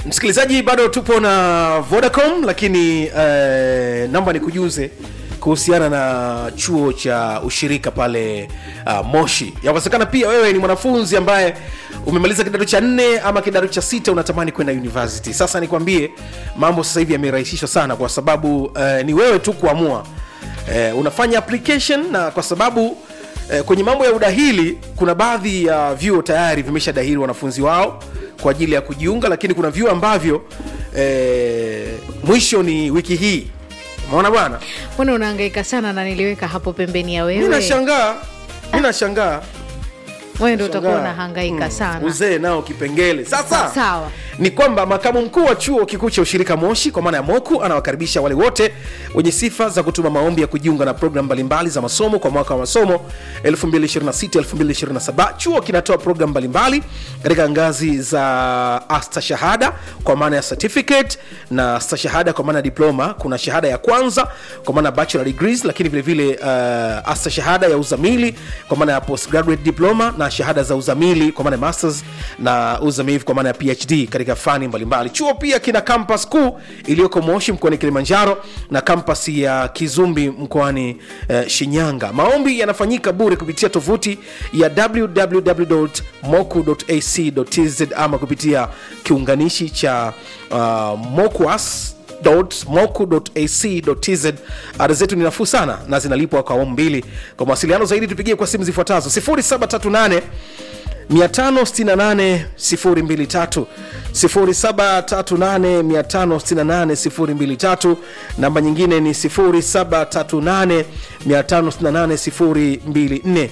msikilizaji bado tupo na vodacom lakini eh, namba nikujuze kuhusiana na chuo cha ushirika pale uh, moshi yawezekana pia wewe ni mwanafunzi ambaye umemaliza kidato cha nne ama kidato cha sita unatamani kwenda university sasa nikwambie mambo sasa hivi yamerahisishwa sana kwa sababu uh, ni wewe tu kuamua uh, unafanya application na kwa sababu Eh, kwenye mambo ya udahili kuna baadhi ya vyuo tayari vimeshadahili wanafunzi wao kwa ajili ya kujiunga lakini kuna vyuo ambavyo eh, mwisho ni wiki hii umeona bwana mbona unahangaika sana na niliweka hapo pembeni ya mi wewe nashangaa mi nashangaa wewe ndo utakuwa Shangaa. unahangaika Mm, sana uzee nao kipengele sasa sawa ni kwamba makamu mkuu wa chuo kikuu cha ushirika moshi kwa maana ya moku anawakaribisha wale wote wenye sifa za kutuma maombi ya kujiunga na programu mbalimbali za masomo kwa mwaka wa masomo 2026-2027 chuo kinatoa programu mbalimbali katika ngazi za astashahada kwa maana ya certificate na stashahada kwa maana ya diploma kuna shahada ya kwanza kwa maana ya bachelor degrees lakini vilevile uh, astashahada ya uzamili kwa maana ya postgraduate diploma na shahada za uzamili kwa maana ya masters na uzamivu kwa maana ya phd katika fani mbalimbali chuo pia kina kampas kuu iliyoko moshi mkoani kilimanjaro na kampas ya kizumbi mkoani uh, shinyanga maombi yanafanyika bure kupitia tovuti ya www.moku.ac.tz ama kupitia kiunganishi cha uh, mokuas moku.ac.tz ada zetu ni nafuu sana na zinalipwa kwa awamu mbili kwa mawasiliano zaidi tupigie kwa simu zifuatazo 738 568023 0738568023 namba nyingine ni 0738568024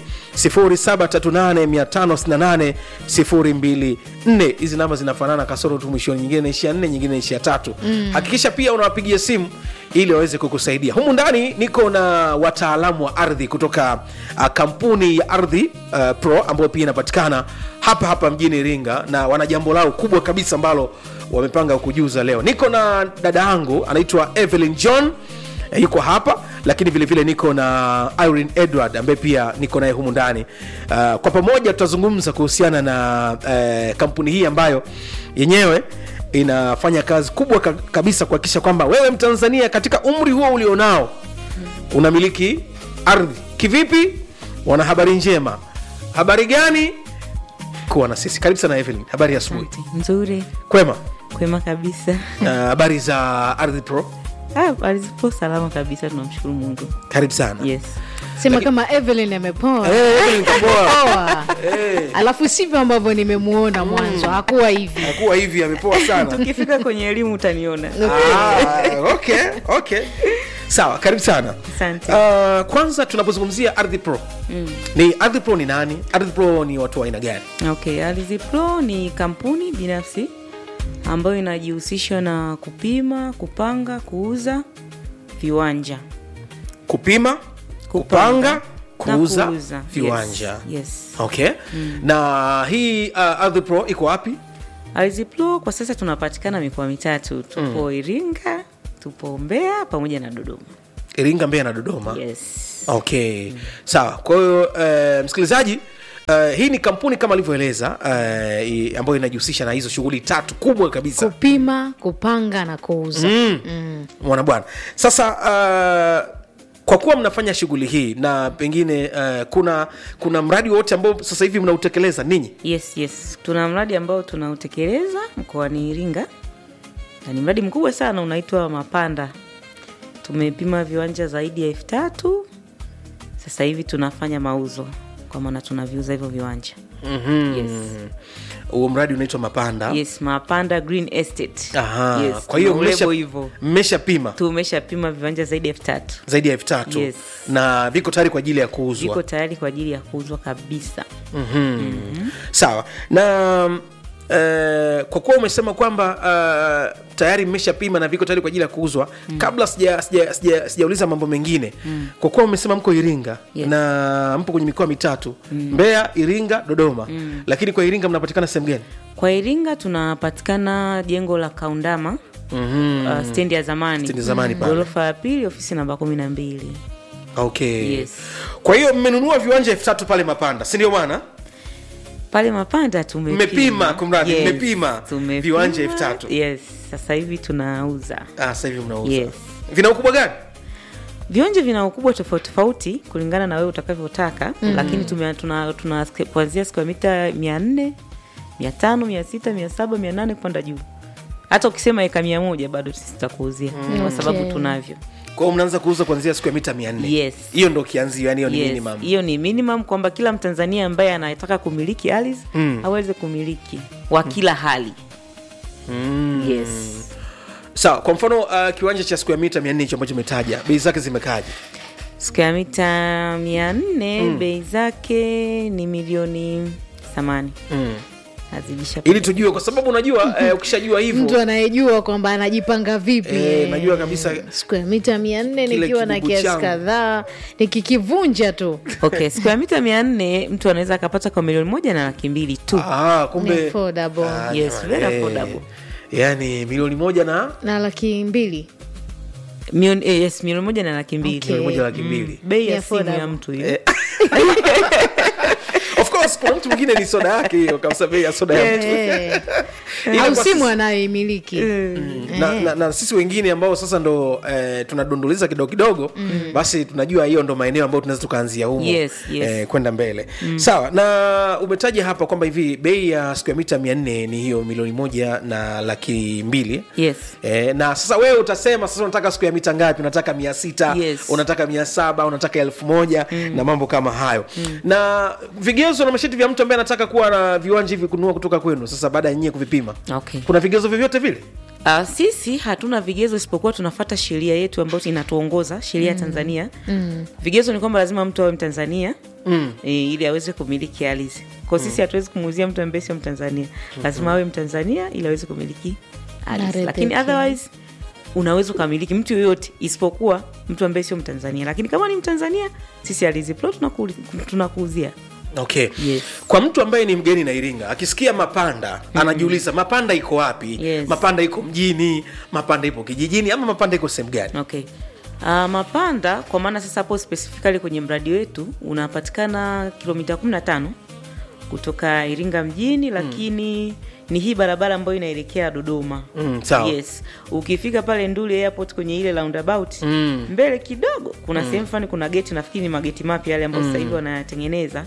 0738568024 hizi namba zinafanana kasoro tu mwishoni nyingine naishia nne nyingine naishia tatu mm. hakikisha pia unawapigia simu ili waweze kukusaidia humu ndani niko na wataalamu wa ardhi kutoka uh, kampuni ya ardhi uh, pro ambayo pia inapatikana hapa hapa mjini iringa na wana jambo lao kubwa kabisa ambalo wamepanga kujuza leo niko na dada yangu anaitwa evelyn john eh, yuko hapa lakini vile vile niko na irene edward ambaye pia niko naye humu ndani uh, kwa pamoja tutazungumza kuhusiana na uh, kampuni hii ambayo yenyewe inafanya kazi kubwa ka- kabisa kuhakikisha kwamba wewe mtanzania katika umri huo ulionao unamiliki ardhi kivipi wana habari njema habari gani kuwa na sisi karibu sana evelyn habari ya asubuhi Asante. nzuri kwema kwema kabisa Uh, habari za ardhi pro Ah, alizipo salama kabisa tunamshukuru mungu karibu sana yes sema kama evelyn amepoa Eh, Evelyn kapoa. Poa. Eh, alafu sivyo ambavyo nimemuona mwanzo hakuwa hivi hakuwa hivi amepoa sana ukifika kwenye elimu utaniona ah, okay, okay. sawa karibu sana Asante. uh, kwanza tunapozungumzia ardhi pro mm. ni ardhi pro ni nani ardhi pro ni watu wa aina gani okay Ardhi Pro ni kampuni binafsi ambayo inajihusisha na kupima kupanga kuuza viwanja kupima kupanga na kuuza kuuza. viwanja yes, yes. okay mm. na hii uh, ardhi pro iko wapi Ardhi Pro kwa sasa tunapatikana mikoa mitatu tupo mm. iringa tupo mbeya pamoja na dodoma iringa mbeya na dodoma yes okay sawa kwa hiyo uh, msikilizaji Uh, hii ni kampuni kama alivyoeleza uh, i- ambayo inajihusisha na hizo shughuli tatu kubwa kabisa kupima kupanga na kuuza mm. mm. mwana bwana sasa uh, kwa kuwa mnafanya shughuli hii na pengine uh, kuna kuna mradi wote ambao sasa hivi mnautekeleza ninyi yes yes tuna mradi ambao tunautekeleza mkoani iringa na ni mradi mkubwa sana unaitwa mapanda tumepima viwanja zaidi ya elfu tatu sasa hivi tunafanya mauzo kwa maana tunaviuza hivyo viwanja mm-hmm. yes. huo mradi unaitwa mapanda yes mapanda green estate Aha. yes, kwa hiyo tuna mmesha- ulebo hivyo mmeshapima tumeshapima viwanja zaidi ya elfu tatu zaidi ya elfu tatu Yes. na viko tayari kwa ajili ya kuuzwa viko tayari kwa ajili ya kuuzwa kabisa sawa na uh, kwa kuwa umesema kwamba uh, tayari mmeshapima na viko tayari kwa ajili ya kuuzwa mm. kabla sijauliza sija, sija, sijauliza mambo mengine mm. kwa kuwa umesema mko iringa Yes. na mpo kwenye mikoa mitatu mm. mbeya iringa dodoma mm. lakini kwa iringa mnapatikana sehemu gani kwa iringa tunapatikana jengo la kaundama mm-hmm. uh, stendi ya zamani Stendi ya zamani pale. ghorofa ya pili ofisi namba kumi na mbili okay Yes. kwa hiyo mmenunua viwanja elfu tatu pale mapanda si ndio bwana pale mapanda tumepima Mmepima, kumradhi, mmepima tumepima. viwanja elfu tatu. yes sasa hivi tunauza ah, sasa hivi mnauza Yes. vina ukubwa gani viwanja vina ukubwa tofauti tofauti kulingana na wewe utakavyotaka mm. lakini tume- tuna, tuna sk- kuanzia square mita mia nne mia tano mia sita mia saba mia nane kupanda juu hata ukisema eka mia moja bado sisi tutakuuzia kwa sababu Okay. tunavyo kwa hiyo mnaanza kuuza kuanzia siku ya mita mia nne Yes. hiyo ndo kianzio yani hiyo ni Yes, minimum hiyo ni minimum kwamba kila mtanzania ambaye anataka kumiliki ardhi Mm. aweze kumiliki wa kila hali mm. yes sawa kwa mfano uh, kiwanja cha siku ya mita mia nne hicho ambacho umetaja bei zake zimekaje square mita mia nne bei zake ni milioni thamani mm. nazidisha ili tujue kwa sababu unajua eh, ukishajua mtu hivyo anayejua kwamba anajipanga vipi eh, najua kabisa square mita mia nne Kile nikiwa na kibubu kiasi changu. kadhaa nikikivunja tu okay square mita mia nne mtu anaweza akapata kwa milioni moja na laki mbili tu ah, Ni kumbe affordable. Ah, Yes, jamani, very eh, affordable. yani milioni moja na na laki mbili Milioni- eh, yes milioni moja na laki mbili Okay. milioni moja laki mbili bei Ni ya simu affordable. ya mtu hiyo Eh. of course kuna mtu mwingine ni soda yake hiyo kabisa bei ya soda ya mtu Eh. Ila au kwa simu sisi- anayoimiliki na, na, na sisi wengine ambao sasa ndo eh, tunadunduliza kidogo kidogo mm. basi tunajua hiyo ndo maeneo ambayo tunaweza tukaanzia humo Yes, yes. eh, kwenda mbele mm. sawa na umetaja hapa kwamba hivi bei ya square mita mia nne ni hiyo milioni moja na laki mbili yes E, na sasa wewe utasema sasa unataka siku ya mita ngapi unataka mia sita Yes. unataka mia saba unataka elfu moja mm. na mambo kama hayo mm. na vigezo na masharti vya mtu ambaye anataka kuwa na viwanja hivi kununua kutoka kwenu sasa baada ya nyie kuvipima okay kuna vigezo vyovyote vile Uh, sisi hatuna vigezo isipokuwa tunafata sheria yetu ambayo inatuongoza sheria ya tanzania mm. vigezo ni kwamba lazima mtu awe mtanzania mm. e, ili aweze kumiliki ardhi kwao sisi hatuwezi kumuuzia mtu ambaye sio mtanzania lazima awe mtanzania ili aweze kumiliki ardhi Ardhi lakini pekee. otherwise unaweza ukamiliki mtu yoyote isipokuwa mtu ambaye sio mtanzania lakini kama ni mtanzania sisi ardhi plot tunaku- tunakuuzia okay Yes. kwa mtu ambaye ni mgeni na iringa akisikia mapanda anajiuliza mapanda iko wapi Yes. mapanda iko mjini mapanda ipo kijijini ama mapanda iko sehemu gani okay Uh, mapanda kwa maana sasa hapo specifically kwenye mradi wetu unapatikana kilomita 15 kutoka iringa mjini lakini ni hii barabara ambayo inaelekea dodoma Mm, sawa. yes ukifika pale nduli airport kwenye ile roundabout Mm. mbele kidogo kuna sehemu fulani kuna geti nafikiri ni mageti mapya yale ambayo sasa hivi wanayatengeneza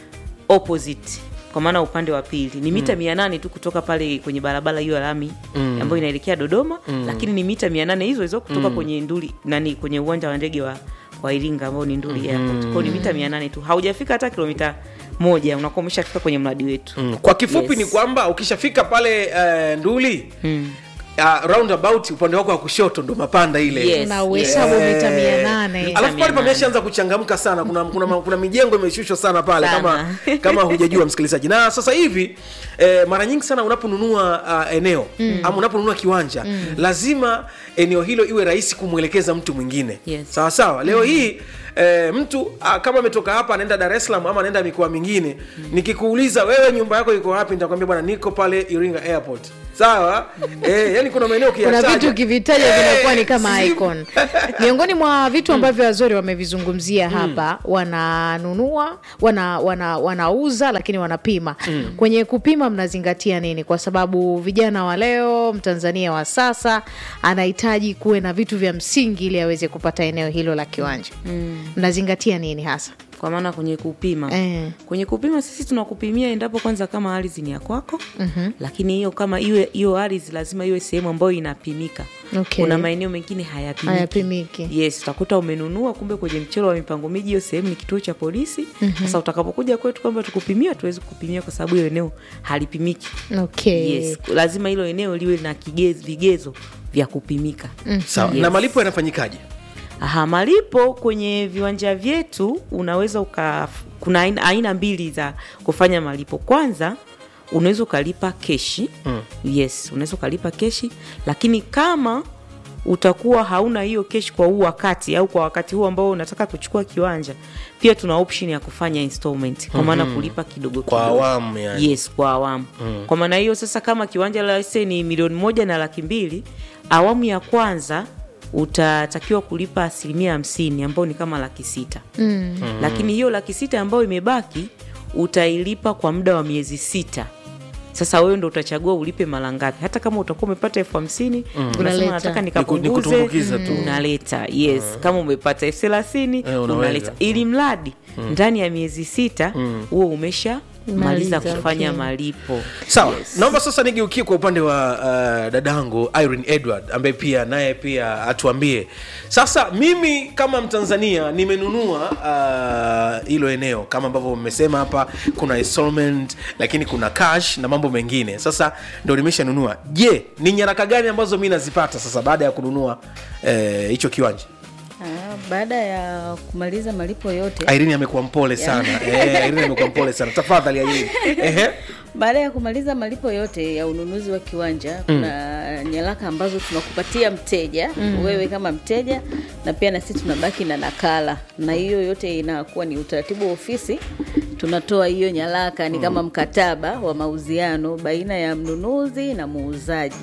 opposite kwa maana upande wa pili ni mita mia nane tu kutoka pale kwenye barabara hiyo ya lami ambayo inaelekea dodoma lakini ni mita mia nane hizo hizo kutoka kwenye nduli nani kwenye uwanja wa ndege wa, wa iringa ambao ni nduli airport kwao ni mita mia nane tu haujafika hata kilomita moja unakuwa umeshafika kwenye mradi wetu Mm, kwa kifupi Yes. ni kwamba ukishafika pale uh, nduli mm. uh, roundabout upande wako wa kushoto ndo mapanda ile Yes. na uhesabu Eh, mita mia nane Mita alafu pale mia nane. pameshaanza kuchangamka sana kuna, kuna, kuna mijengo imeshushwa sana pale Sana. kama kama hujajua msikilizaji na sasa hivi eh, mara nyingi sana unaponunua uh, eneo mm. ama unaponunua kiwanja mm. lazima eneo hilo iwe rahisi kumwelekeza mtu mwingine Yes. sawa sawa leo hii eh, mtu ah, kama ametoka hapa anaenda dar es salaam ama anaenda mikoa mingine nikikuuliza wewe nyumba yako iko wapi nitakwambia bwana niko pale iringa airport sawa eh, yani kuna maeneo kuna ukiyataja- vitu ukivitaja Eh, vinakuwa ni kama si- icon miongoni mwa vitu ambavyo wazori wamevizungumzia hapa wananunua wana, wana, wanauza lakini wanapima kwenye kupima mnazingatia nini kwa sababu vijana wa leo mtanzania wa sasa anahitaji kuwe na vitu vya msingi ili aweze kupata eneo hilo la kiwanja mnazingatia nini hasa kwa maana kwenye kupima Eh. kwenye kupima sisi tunakupimia endapo kwanza kama ardhi ni ya kwako mm-hmm. lakini hiyo kama iwe hiyo ardhi lazima iwe sehemu ambayo inapimika Okay. kuna maeneo mengine hayapimiki Hayapimiki. yes utakuta umenunua kumbe kwenye mchoro wa mipango miji hiyo sehemu ni kituo cha polisi mm-hmm. sasa utakapokuja kwetu kwamba tukupimia tuwezi kukupimia kwa sababu hiyo eneo halipimiki okay yes lazima hilo eneo liwe na kigezo, vigezo vya kupimika sawa Yes. na malipo yanafanyikaje Aha, malipo kwenye viwanja vyetu unaweza uka kuna aina, aina mbili za kufanya malipo. Kwanza unaweza ukalipa keshi mm. Yes, unaweza ukalipa keshi, lakini kama utakuwa hauna hiyo keshi kwa huu wakati au kwa wakati huu ambao unataka kuchukua kiwanja, pia tuna option ya kufanya installment kwa maana kulipa kidogo kwa kidogo. awamu yani. Yes, kwa awamu mm. Kwa maana hiyo sasa, kama kiwanja la se ni milioni moja na laki mbili, awamu ya kwanza utatakiwa kulipa asilimia hamsini ambayo ni kama laki sita mm. Lakini hiyo laki sita ambayo imebaki utailipa kwa muda wa miezi sita sasa wewe ndo utachagua ulipe mara ngapi hata kama utakuwa umepata elfu hamsini Unaleta. unasema nataka Niku- nikapunguze nikutumbukiza tu. unaleta yes kama umepata elfu thelathini Eh, unaweza. unaleta ili mradi ndani ya miezi sita huo umesha maliza Maliza, kufanya okay. malipo sawa naomba sasa nigeukie kwa upande wa uh, dadangu irene edward ambaye pia naye pia atuambie sasa mimi kama mtanzania nimenunua uh, hilo eneo kama ambavyo mmesema hapa kuna installment lakini kuna cash na mambo mengine sasa ndo nimeshanunua je ni nyaraka gani ambazo mi nazipata sasa baada ya kununua eh, hicho kiwanja Ah, baada ya kumaliza malipo yote irene amekuwa mpole sana eh, irene amekuwa mpole sana tafadhali irene Ehe. baada ya kumaliza malipo yote ya ununuzi wa kiwanja kuna nyaraka ambazo tunakupatia mteja wewe kama mteja na pia na sisi tunabaki na nakala na hiyo yote inakuwa ni utaratibu wa ofisi tunatoa hiyo nyaraka ni kama mkataba wa mauziano baina ya mnunuzi na muuzaji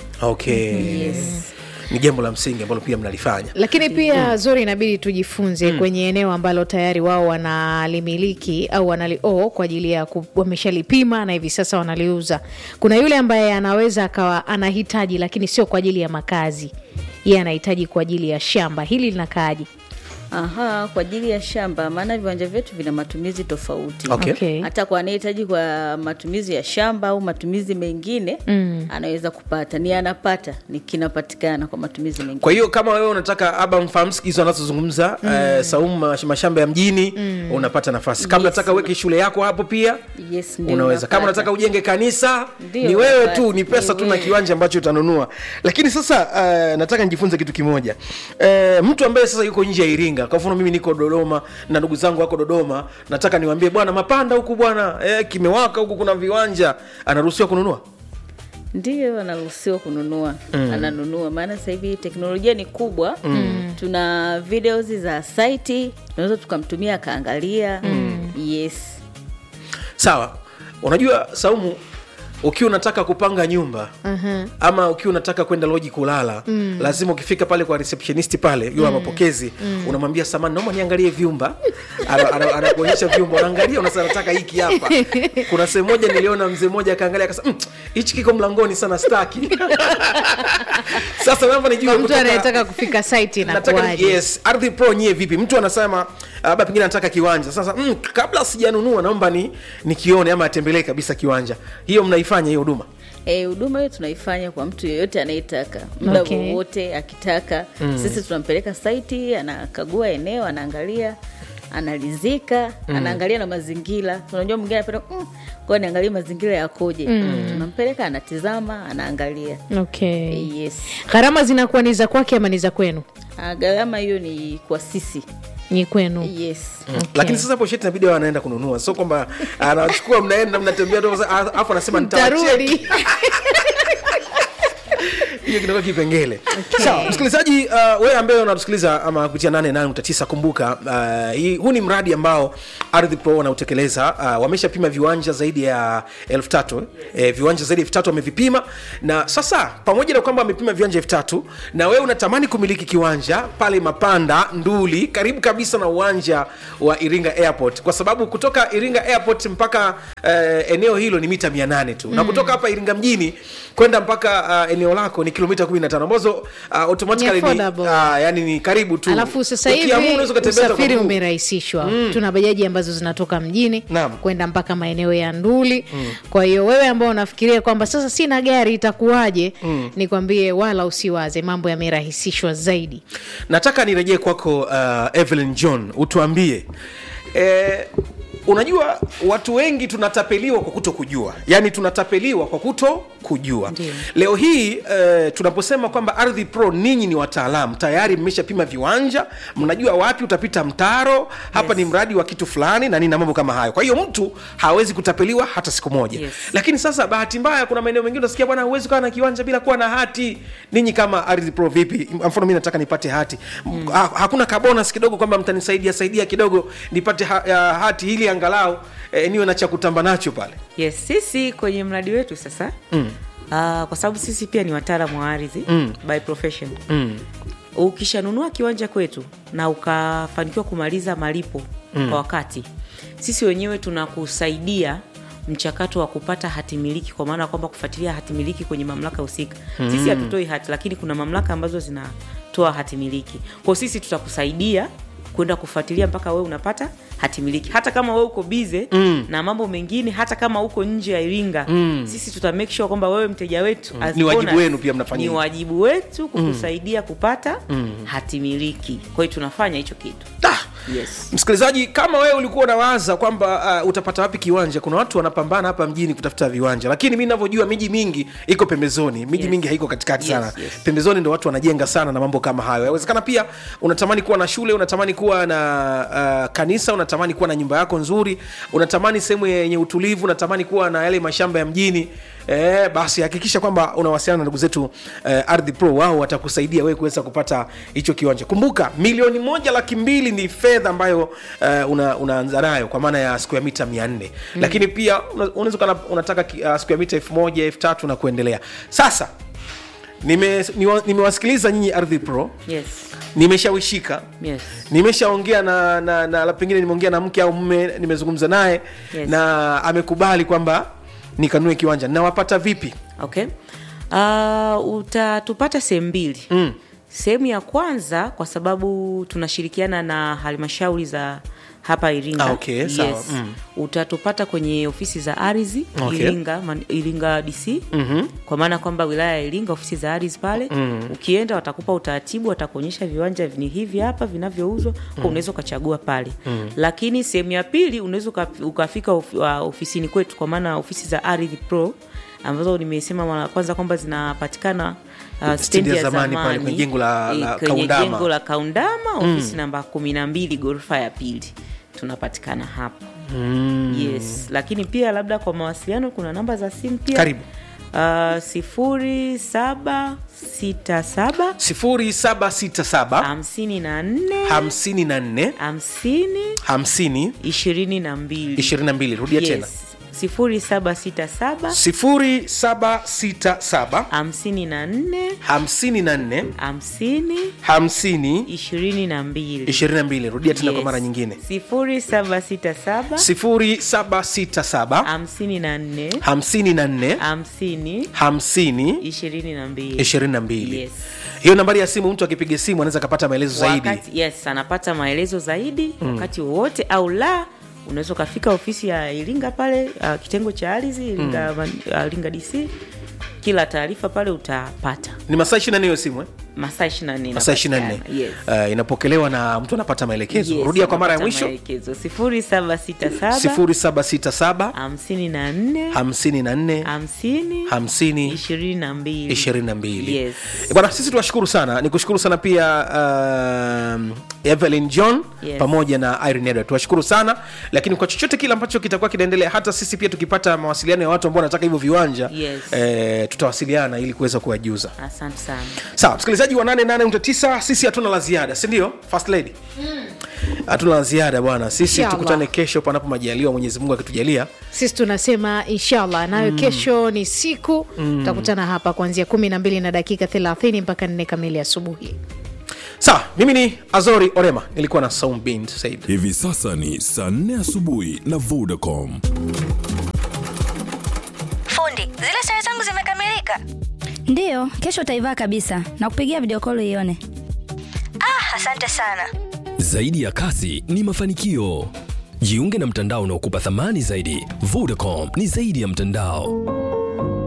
okay yes. ni jambo la msingi ambalo pia mnalifanya lakini pia zuri inabidi tujifunze kwenye eneo ambalo tayari wao wanalimiliki au wanalio kwa ajili ya ku- wameshalipima na hivi sasa wanaliuza kuna yule ambaye anaweza akawa anahitaji lakini sio kwa ajili ya makazi yeye anahitaji kwa ajili ya shamba hili linakaaji Aha, kwa ajili ya shamba, maana viwanja vyetu vina matumizi tofauti. Okay. Okay. Hata kwa anayehitaji kwa matumizi ya shamba au matumizi mengine mm. anaweza kupata, ni anapata, ni kinapatikana kwa matumizi mengine. kwa hiyo kama wewe unataka aba mfahamsiki hizo anazozungumza mm. eh, saumu mash- mashamba ya mjini mm. unapata nafasi kama Yes. unataka uweke shule yako hapo pia Yes, ndio unaweza kama unapata. unataka ujenge kanisa Ndio, ni wewe unapata. tu ni pesa Ni tu na wewe. kiwanja ambacho utanunua lakini sasa uh, nataka nijifunze kitu kimoja uh, mtu ambaye sasa yuko nje ya iringa kwa mfano mimi niko dodoma na ndugu zangu wako dodoma nataka niwaambie bwana mapanda huku bwana eh, kimewaka huku kuna viwanja anaruhusiwa kununua Ndio anaruhusiwa kununua mm. ananunua, maana sasa hivi teknolojia ni kubwa mm. tuna videos za saiti tunaweza tukamtumia akaangalia mm. yes sawa unajua saumu ukiwa unataka kupanga nyumba uh-huh. ama ukiwa unataka kwenda loji kulala mm. lazima ukifika pale kwa receptionist pale yule mm. mapokezi mm. unamwambia samani naomba niangalie vyumba Ana- ana- anakuonyesha vyumba unaangalia unasema nataka hiki hapa kuna sehemu moja niliona mzee mmoja akaangalia akasema "Mm, hichi kiko mlangoni sana staki sasa naomba nijue kwa mtu kutoka- anayetaka kufika site nataka inakuaje yes ardhi pro nyie vipi mtu anasema labda pengine anataka kiwanja sasa mm, kabla sijanunua naomba ni nikione ama atembelee kabisa kiwanja hiyo mnaifanya hiyo huduma Eh, huduma hiyo tunaifanya kwa mtu yeyote anayetaka muda Okay. wowote akitaka sisi tunampeleka saiti anakagua eneo anaangalia analizika anaangalia na mazingira unajua mwingine anapenda mm, kwa niangalie mazingira yakoje tunampeleka anatizama anaangalia okay. Eh, yes gharama zinakuwa ni za kwake ama ni za kwenu Ah, gharama hiyo ni kwa sisi ni kwenu yes lakini sasa hapo sheti inabidi awe anaenda kununua sio kwamba anachukua mnaenda mnatembea tu sasa, alafu anasema nitawacheki tarudi hiyo kinakuwa kipengele sawa msikilizaji uh, wewe ambaye unatusikiliza ama kupitia 88.9 kumbuka uh, hii- huu ni mradi ambao ardhi pro wanautekeleza uh, wameshapima viwanja zaidi ya elfu tatu eh, viwanja zaidi ya elfu tatu wamevipima na sasa pamoja na kwamba wamepima viwanja elfu tatu na wewe unatamani kumiliki kiwanja pale mapanda nduli karibu kabisa na uwanja wa iringa airport kwa sababu kutoka iringa airport mpaka eh, eneo hilo ni mita 800 tu na kutoka hapa iringa mjini kwenda mpaka uh, eneo lako ni kilomita 15 ambazo uh, automatically Ni ni, affordable. uh, yani ni karibu tu alafu sasa Ukiamua hivi unaweza ukatembea hata kwa usafiri mguu. umerahisishwa tuna bajaji ambazo zinatoka mjini Naam. kwenda mpaka maeneo ya nduli kwa hiyo wewe ambao unafikiria kwamba sasa sina gari itakuwaje nikwambie wala usiwaze mambo yamerahisishwa zaidi nataka nirejee kwako uh, evelyn john utuambie eh, unajua watu wengi tunatapeliwa kwa kuto kujua yaani tunatapeliwa kwa kuto kujua Ndiyo. leo hii eh, tunaposema kwamba ardhi pro ninyi ni wataalamu tayari mmeshapima viwanja mnajua wapi utapita mtaro hapa Yes. ni mradi wa kitu fulani na nini na mambo kama hayo kwa hiyo mtu hawezi kutapeliwa hata siku moja Yes. lakini sasa bahati mbaya kuna maeneo mengine unasikia bwana huwezi ukawa na kiwanja bila kuwa na hati ninyi kama ardhi pro vipi mfano mi nataka nipate hati mm. ha, hakuna kabonus kidogo kwamba mtanisaidia saidia kidogo nipate ha, ya, hati ili angalau eh, niwe na cha kutamba nacho pale yes sisi kwenye mradi wetu sasa mm. uh, kwa sababu sisi pia ni wataalamu wa ardhi Mm. by profession mm. ukishanunua kiwanja kwetu na ukafanikiwa kumaliza malipo mm. kwa wakati sisi wenyewe tunakusaidia mchakato wa kupata hati miliki kwa maana kwamba kufuatilia hati miliki kwenye mamlaka husika mm. sisi hatutoi hati lakini kuna mamlaka ambazo zinatoa hati miliki kwao sisi tutakusaidia kwenda kufuatilia mpaka wewe unapata hati miliki hata kama wewe uko bize mm. na mambo mengine hata kama uko nje ya iringa mm. sisi tuta make sure kwamba wewe mteja wetu as Ni wajibu bonus, wenu pia mnafanya ni hivyo. wajibu wetu kukusaidia kupata hati miliki kwa hiyo tunafanya hicho kitu Ah! yes msikilizaji kama wewe ulikuwa unawaza kwamba uh, utapata wapi kiwanja kuna watu wanapambana hapa mjini kutafuta viwanja lakini mi navyojua miji mingi iko pembezoni miji Yes. mingi haiko katikati Yes, sana yes. pembezoni ndo watu wanajenga sana na mambo kama hayo yawezekana pia unatamani kuwa na shule unatamani kuwa na uh, kanisa unatamani kuwa na nyumba yako nzuri unatamani sehemu yenye utulivu unatamani kuwa na yale mashamba ya mjini Eh, basi hakikisha kwamba unawasiliana na ndugu zetu eh, ardhi pro wao watakusaidia wewe kuweza kupata hicho kiwanja kumbuka milioni moja laki mbili ni fedha ambayo eh, una, unaanza nayo kwa maana ya siku ya mita mia nne mm. lakini pia una- unaweza ukawa na- unataka ki- uh, siku ya mita elfu moja elfu tatu na kuendelea sasa nime- niwa- nimewasikiliza nyinyi ardhi pro yes nimeshawishika yes nimeshaongea na, na, na la pengine nimeongea na mke au mme nimezungumza naye Yes. na amekubali kwamba nikanue kiwanja nawapata vipi okay uh, utatupata sehemu mbili mm. sehemu ya kwanza kwa sababu tunashirikiana na halmashauri za hapa iringa Ah, okay, sawa. Mm. utatupata kwenye ofisi za ardhi Okay. iringa, man, iringa dc mm-hmm. kwa maana kwamba wilaya ya iringa ofisi za ardhi pale mm. ukienda watakupa utaratibu watakuonyesha viwanja ni hivi hapa vinavyouzwa mm. unaweza ukachagua pale mm. lakini sehemu ya pili unaweza uka- ukafika of, uh, ofisini kwetu kwa maana ofisi za ardhi pro ambazo nimesema mara ya kwanza kwamba zinapatikana uh, stendi ya zamani zamani, pale kwenye jengo la- eh, la kwenye Kaundama. jengo la kaundama ofisi namba kumi na mbili ghorofa ya pili tunapatikana hapo mm. yes lakini pia labda kwa mawasiliano kuna namba za simu pia Karibu. uh, sifuri saba sita saba 0767 hamsini na nne 54 hamsini 50 ishirini na mbili 22 rudia tena sifuri saba sita saba 0767 hamsini na nne 54 hamsini 50 ishirini na mbili 22 rudia tena kwa mara nyingine sifuri saba sita saba 0767 hamsini na nne 54 hamsini 50 ishirini na mbili 22 Yes. hiyo nambari ya simu mtu akipiga simu anaweza akapata maelezo zaidi wakati, yes anapata maelezo zaidi mm. wakati wowote au la unaweza ukafika ofisi ya iringa pale uh, kitengo cha ardhi iringa, mm. uh, iringa dc kila taarifa pale utapata ni masaa 24 hiyo simu eh? masaa 24 masaa 24 yes. uh, inapokelewa na mtu anapata maelekezo Yes, rudia kwa mara ya unapata mwisho maelekezo sifuri saba sita saba 0767 hamsini na nne 54 hamsini 50 ishirini na mbili 22 Yes. Eh, bwana sisi tuwashukuru sana ni kushukuru sana pia um, evelyn john Yes. pamoja na irene edward tuwashukuru sana lakini kwa chochote kile ambacho kitakuwa kinaendelea hata sisi pia tukipata mawasiliano ya watu ambao wanataka hivyo viwanja Yes. eh, tutawasiliana ili kuweza kuwajuza asante sana sawa msikilizaji wa 88.9 sisi hatuna la ziada sindio first lady hatuna la ziada bwana sisi Inshallah. tukutane kesho panapo majaliwa mwenyezi mungu akitujalia sisi tunasema inshallah nayo kesho ni siku tutakutana hapa kuanzia kumi na mbili na dakika thelathini mpaka nne kamili asubuhi sawa mimi ni azori orema nilikuwa na saum bin said hivi sasa ni saa 4 asubuhi na vodacom Fundi, zile sare zangu zimekamilika. ndiyo kesho utaivaa kabisa na kupigia video call ione Ah, asante sana. Zaidi ya kasi ni mafanikio. Jiunge na mtandao unaokupa thamani zaidi. Vodacom ni zaidi ya mtandao.